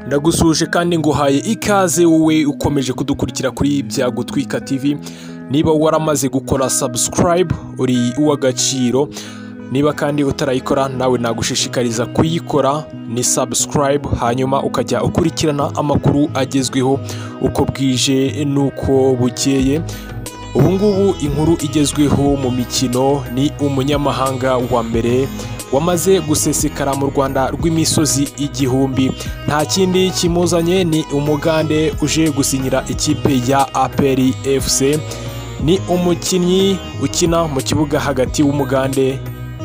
Ndagusuhuje kandi nguhaye ikaze wowe ukomeje kudukurikira kuri Byago Twika TV niba waramaze gukora subscribe uri uw'agaciro niba kandi utarayikora nawe nagushishikariza kuyikora ni subscribe hanyuma ukajya ukurikirana amakuru agezweho uko bwije n'uko bukeye ubu ngubu inkuru igezweho mu mikino ni umunyamahanga wa mbere wamaze gusesekara mu rwanda rw'imisozi igihumbi nta kindi kimuzanye ni umugande uje gusinyira ikipe ya aperi fc ni umukinnyi ukina mu kibuga hagati w'umugande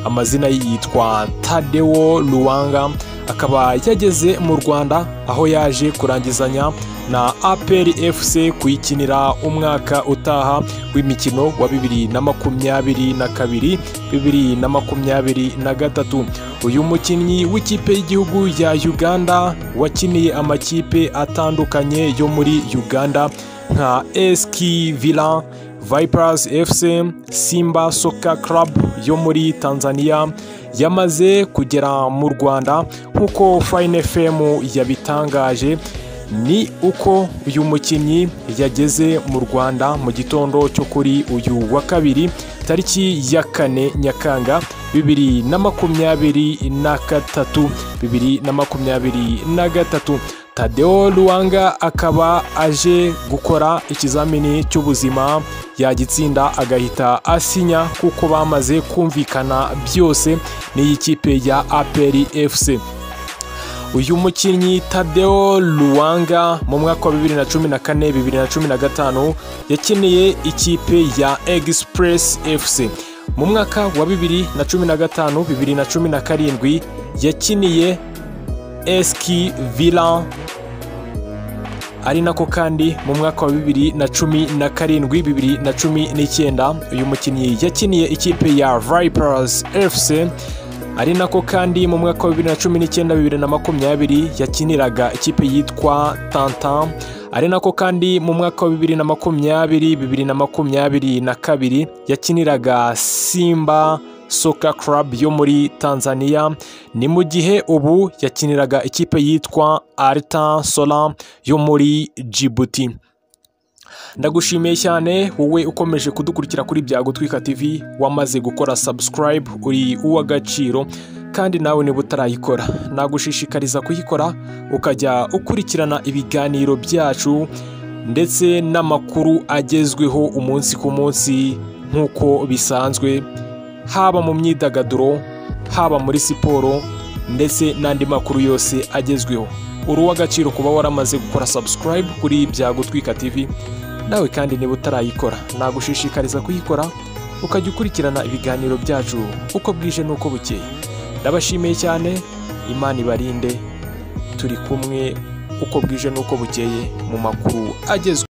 amazina ye yitwa tadewo luwanga akaba yageze mu rwanda aho yaje kurangizanya na aperi fc kuyikinira umwaka utaha w'imikino wa bibiri na makumyabiri na kabiri bibiri na makumyabiri na gatatu uyu mukinnyi w'ikipe y'igihugu ya uganda wakiniye amakipe atandukanye yo muri uganda nka eski villa vipers fc simba soccer club yo muri tanzania yamaze kugera mu rwanda nk'uko fine fm yabitangaje ni uko uyu mukinnyi yageze mu rwanda mu gitondo cyo kuri uyu wa kabiri tariki ya kane nyakanga bibiri na makumyabiri na gatatu bibiri na makumyabiri na gatatu tadeo luwanga akaba aje gukora ikizamini cy'ubuzima yagitsinda agahita asinya kuko bamaze kumvikana byose n'iyi kipe ya aperi fc uyu mukinnyi tadeo luwanga mu mwaka wa 2014 2015 yakiniye ikipe ya express fc mu mwaka wa 2015 2017 yakiniye eski villa ari nako kandi mu mwaka wa 2017 2019 uyu mukinnyi yakiniye ikipe ya vipers fc ari nako kandi mu mwaka wa 2019 2020 yakiniraga ikipe yitwa Tantan ari nako kandi mu mwaka wa 2020 2022 yakiniraga Simba Soccer Club yo muri Tanzania ni mu gihe ubu yakiniraga ikipe yitwa Alta Sola yo muri Djibouti ndagushimiye cyane wowe ukomeje kudukurikira kuri byago twika tv wamaze gukora subscribe uri uw'agaciro kandi nawe niba utarayikora nagushishikariza kuyikora ukajya ukurikirana ibiganiro byacu ndetse n'amakuru agezweho umunsi ku munsi nk'uko bisanzwe haba mu myidagaduro haba muri siporo ndetse n'andi makuru yose agezweho uri uw'agaciro kuba waramaze gukora subscribe kuri byago twika tv nawe kandi niba utarayikora nagushishikariza kuyikora ukajya ukurikirana ibiganiro byacu uko bwije n'uko bukeye ndabashimiye cyane imana ibarinde turi kumwe uko bwije n'uko bukeye mu makuru agezwe